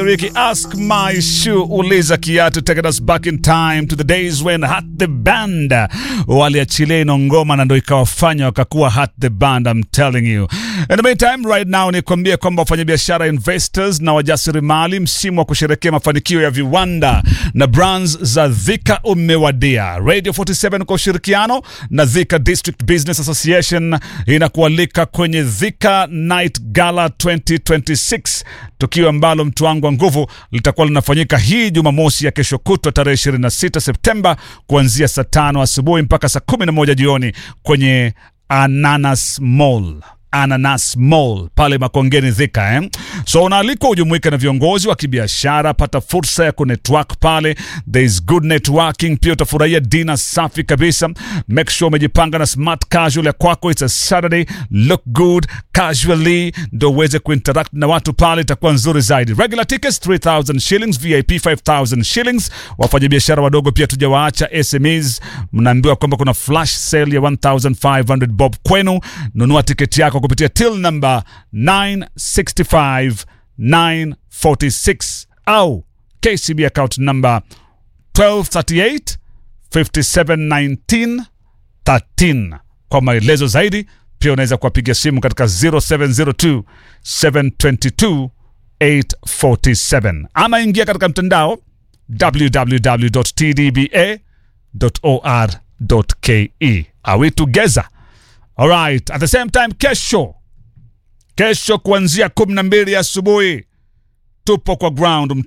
wiki Ask My Shoe, uliza kiatu, taking us back in time to the days when Hat the Band waliachilia ino ngoma na ndo ikawafanya wakakuwa Hat the Band, I'm telling you. In the meantime right now ni kuambia kwamba wafanyabiashara investors na wajasiriamali, msimu wa kusherekea mafanikio ya viwanda na brands za Dhika umewadia. Radio 47 kwa ushirikiano na Dhika District Business Association inakualika kwenye Dhika Night Gala 2026 tukio ambalo mtu wangu wa nguvu litakuwa linafanyika hii Jumamosi ya kesho kutwa tarehe 26 Septemba kuanzia saa tano asubuhi mpaka saa 11 jioni kwenye Ananas Mall. Ananas Mall pale Makongeni Thika eh? So unaalikwa ujumuike na viongozi wa kibiashara, pata fursa ya kunetwork pale, there is good networking. Pia utafurahia dina safi kabisa. Make sure umejipanga na smart casual ya kwako, it's a Saturday, look good casually, ndo uweze kuinteract na watu pale, itakuwa nzuri zaidi. Regular tickets 3000 shillings, VIP 5000 shillings. Wafanyabiashara wadogo pia tujawaacha, SMEs mnaambiwa kwamba kuna flash sale ya 1500 bob kwenu. Nunua tiketi yako kupitia till number 965 946 au KCB account number 1238 5719 13. Kwa maelezo zaidi pia unaweza kuwapiga simu katika 0702 722 847 ama ingia katika mtandao www.tdba.or.ke. Are we together? Alright, at the same time kesho kesho kuanzia kumi na mbili asubuhi tupo kwa ground